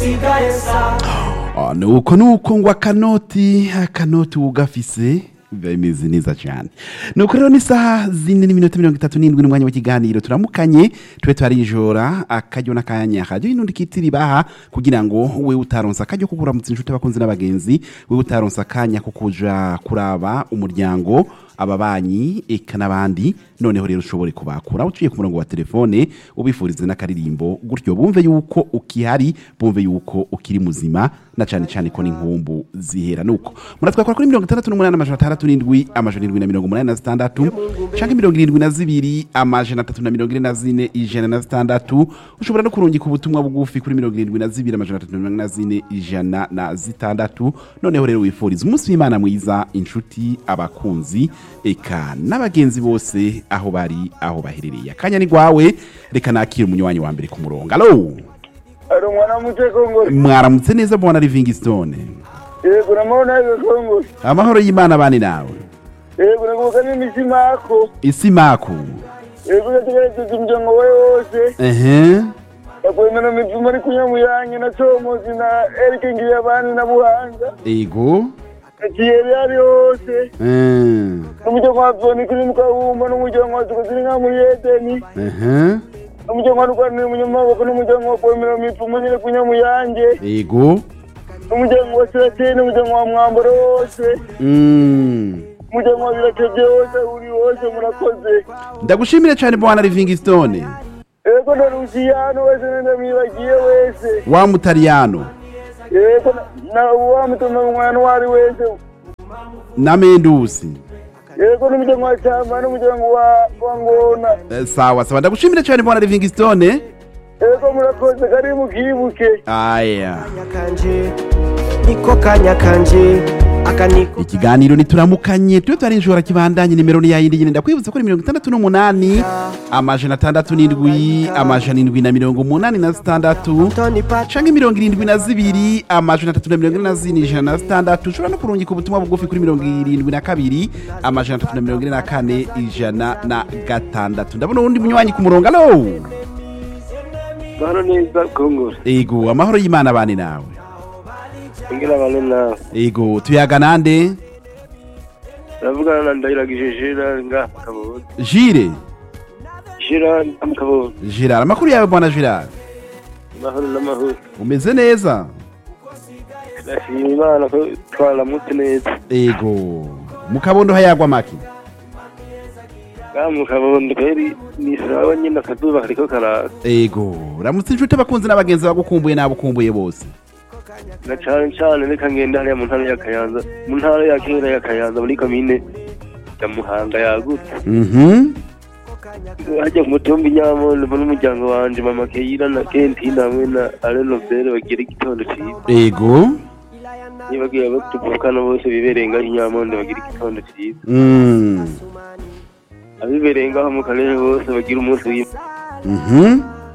Ah, nuko nuko ngo akanoti akanoti ugafise biba bimeze neza cyane nuko rero n'isaha zine n'iminota mirongo itatu n'indwi n'umwanya w'ikiganiro turamukanye tube twarijora akaryo n'akanya akaryo inundi kitiri baha kugira ngo we utaronsa akaryo ko kuramutsa inshuti abakunzi n'abagenzi we utaronsa akanya ko kuja kuraba umuryango ababanyi eka n'abandi noneho rero ushobore kubakura uciye ku murongo wa telefone ubifurize n'akaririmbo gutyo bumve yuko ukihari bumve yuko ukiri muzima na cyane cyane ko n'inkumbu zihera nuko muratwakora kuri mirongo itandatu n'umunani amajana atandatu n'indwi amajana indwi na mirongo umunani na zitandatu canke mirongo irindwi na zibiri amajana atatu na mirongo ine na zine ijana na zitandatu ushobora no kurungika ubutumwa bugufi kuri mirongo irindwi na zibiri amajana atatu na mirongo ine na zine ijana na zitandatu noneho rero wifuriza umunsi w'imana mwiza inshuti abakunzi eka n'abagenzi bose aho bari aho baherereye akanya ni gwawe reka nakira umunywanyi wa mbere ku murongo alo ari umwana muto kongore mwaramutse neza bwana livingstone yego namabona yiwe kongore amahoro y'imana bane nawe yego nakubuka n'imitima yako isi maku yego ugategereza umuryango wawe wose ehe yakwemera imivumo ari kunyamuyange na comozi na erike ngiye abandi na buhanga ego na kiyeri ari hose Eh, n'umuryango wa zoni kuri mukabumba n'umuryango wa tukoziri nka muri edeni ehe n'umuryango wa rwanira umunyamaboko n'umuryango wa kwemera imivumo nyine kunyamuyange ego n'umuryango wa sirateri n'umuryango wa mwambaro wose Mm. umuryango wa birakebye wose uri wose murakoze ndagushimire cyane bwana livingstone yego na rusiyano wese nenda mwibagiye wese wa mutariyano yego na- na wamutuma umwana uwo ari wese na mendusi yego n'umuryango wa cyamba n'umuryango wa wa ngona Eh, sawa sawa ndagushimire cyane bwana livingstone yego murakoze kari mukibuke aya kanya kanje niko kanya kanje aka niko ikiganiro nituramukanye tube twarinjora kibandanye nimero ni yayindi nyine ndakwibutsa ko ari mirongo itandatu n'umunani amajana atandatu n'indwi amajana indwi na mirongo umunani na zitandatu Tony Pat canke mirongo irindwi na zibiri amajana atatu na mirongo ine na zine ijana na zitandatu ushobora no kurungika ubutumwa bugufi kuri mirongo irindwi na kabiri amajana atatu na mirongo ine na kane ijana na gatandatu ndabona uwundi munywanyi ku murongo alo bano neza kongore ego amahoro y'imana bane nawe ngira bane nawe ego tuyaga nande ndavugana na ndahiragije jira nga kabonye jire jira kabonye girard amakuru yawe bwana girard amahoro n'amahoro umeze neza ndashima imana ko twaramutse neza ego mu kabondo hayagwa maki nga mu kabondo kweri ni sawa nyine akazuba kariko karaka ego ramutse inshuti abakunzi n'abagenzi bagukumbuye n'abukumbuye bose na cane cane reka ngende hariya mu ntara ya kayanza mu ntara ya kera ya kayanza muri komine ya muhanga yagutse mhm hajya ku mutumba inyamondo mbona umuryango wanje mama keyira na kentina hamwe na ale nobere bagira igitondo ciza ego nibagiye abo tuvukana bose bibereye ngaho inyamondo bagira igitondo ciza mm. abibereye ngaho mu karere bose bagira umunsi w'imana mhm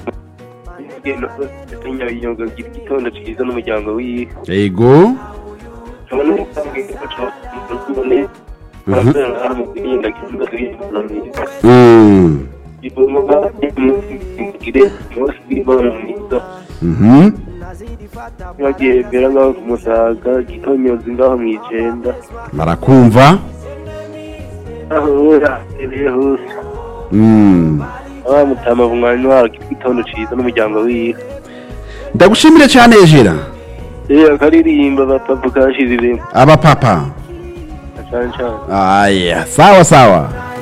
nyabiyoga bagira igitondo ciza n'umuryango wiwe ego nkabona n'ubwenge bw'abone barakorera mu kwirinda ikibazo cy'imana myiza mm. ivomo bagire umunsi w'imana mwiza mhm bagiye mbera ngaho ku musaga gitonyozi ngaho mu icenda barakumva aho yahereye hose mm. abamutama umwanya wabo igitondo ciza n'umuryango wiwe ndagushimire cyane ejera rero akaririmba bapapa kashiziremo abapapa cane cane aya sawa sawa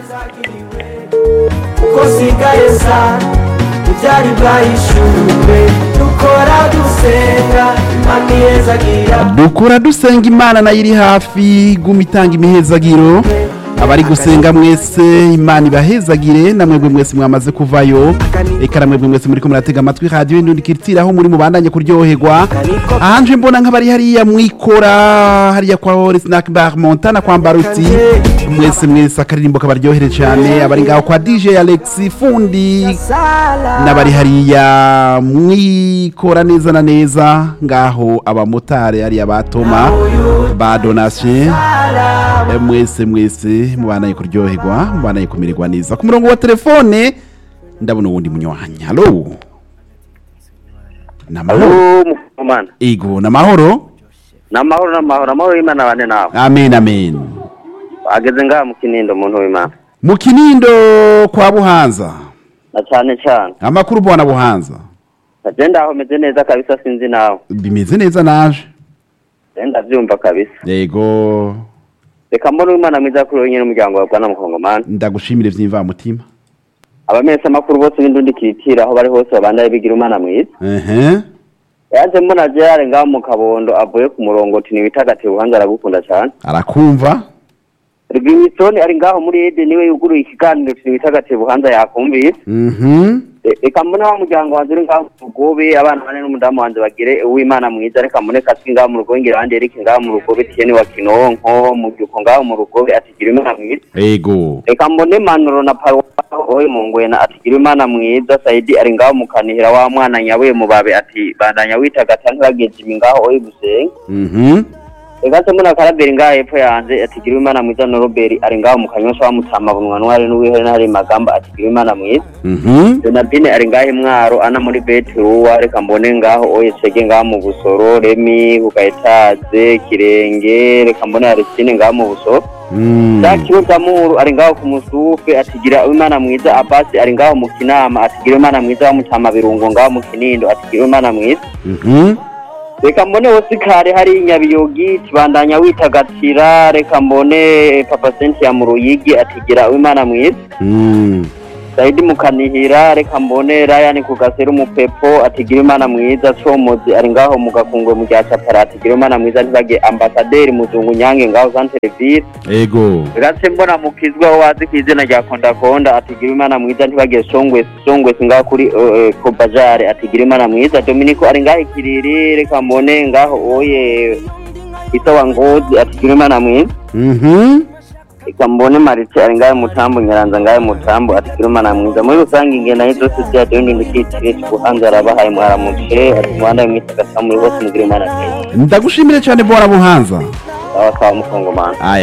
uko sigaye sa ibyari bwahishuwe dukora dusenga imana ihezagira dukura dusenga imana nayo iri hafi guma itanga imihezagiro abari gusenga mwese imana ibahezagire namwebwe mwese mwamaze kuvayo eka namwebwe mwese muri ko muratega amatwi radiyo indundi kiritira aho muri mubandanye kuryoherwa ahanje mbona nk'abari hariya mwikora hariya kwa hori snack bar montana kwa mbaruti mwese mwese akaririmbo kabaryohere cyane abari ngaho kwa dj alex fundi sala n'abari hariya mwikora neza na neza ngaho abamotari hariya batoma ba donasiyo Eh, mwese mwese mubanaye kuryoherwa mubanaye kumererwa neza ku murongo wa telefone ndabona uwundi munywanyi halo namahoro umana ego namahoro namahoro namahoro amahoro y'imana bane nawe amen amen ageze ngaha mu kinindo umuntu w'imana mu kinindo kwa buhanza na cyane cyane amakuru bwana buhanza agenda aho meze neza kabisa sinzi nawe bimeze neza naje genda byumva kabisa ego reka mbona uw'imana mwiza kuri wowe nyine umuryango wawe bwana mukongomani ndagushimire vy'imvamutima abamesa amakuru bose b'indundi kitira aho bari hose babandaye bigira umwana mwiza ehe yaje mbona gerard ngaho mu kabondo avuye ku murongo uti nibitagatiye ubuhanza aragukunda cyane arakumva rwimisoni ari ngaho muri ede niwe yuguruye ikiganiro uti nibitagatiye ubuhanza yakumvise mhm E- reka mbone wa muryango wanjye uri ngaho mu rugobe abana bane n'umudamu wanjye bagire uwimana mwiza reka mbone kaswi ngaho mu rugobe ngira abandi erike ngaho mu rugobe tiyeni wa kinonko mubyuko ngaho mu rugobe atigira imana mwiza ego reka mbone manuro na paruwa oye mu ngwena atigira imana mwiza sayidi ari ngaho mu kanihira wa mwana nyawe mubabe ati bandanya witagata ntibageze imi ngaho oye gusenga mhm reka se mbona karaberi ngaho hepfo yanjye atigira imana mwiza na roberi ari ngaho mu kanyosha wamutama bunwa ntwari n'uwihere n'ahari magamba atigira imana mwiza mhm donatine ari ngaho imwaro ana muri beturuwa reka mbone ngaho oye cege ngaho mu busoro remi ku gaetaze kirenge reka mbone arisine ngaho mu busoro mm. Jacques Mutamuru ari ngaho ku musufe atigira imana mwiza Abasi ari ngaho mu kinama atigira imana mwiza wamutama birungo ngaho mu kinindo atigira imana mwiza mhm reka mbone Osikari hari nyabiyogi kibandanya witagatira reka mbone Papa Cynthia mu ruyigi atigira imana mwiza mm. Saidi mukanihira reka mbone Ryan ku gaseru umupepo atigira imana mwiza Comozi ari ngaho mu gakungwe mu rya Chapara atigira imana mwiza ntibage ambasaderi muzungu nyange ngaho Centre Ville ego Gatse mbona mukizwa wazi ku izina rya Konda Konda atigira imana mwiza ntibage Songwe Songwe ngaho kuri uh, Kobajare atigira imana mwiza Dominico ari ngaho ikiriri reka mbone ngaho oye Itawa Ngozi atigira imana mwiza mhm reka mbone Marite ari ngaho mutambo Nyaranza ngaho mutambo atigira imana mwiza muri rusange ingena y'izo sosiya deni ndikitire kuhanza arabahaye mwaramuce ati muhanda mwitagasa muri hose mugira imana mwiza ndagushimire cyane bwana buhanza sawa sawa mukongomani aya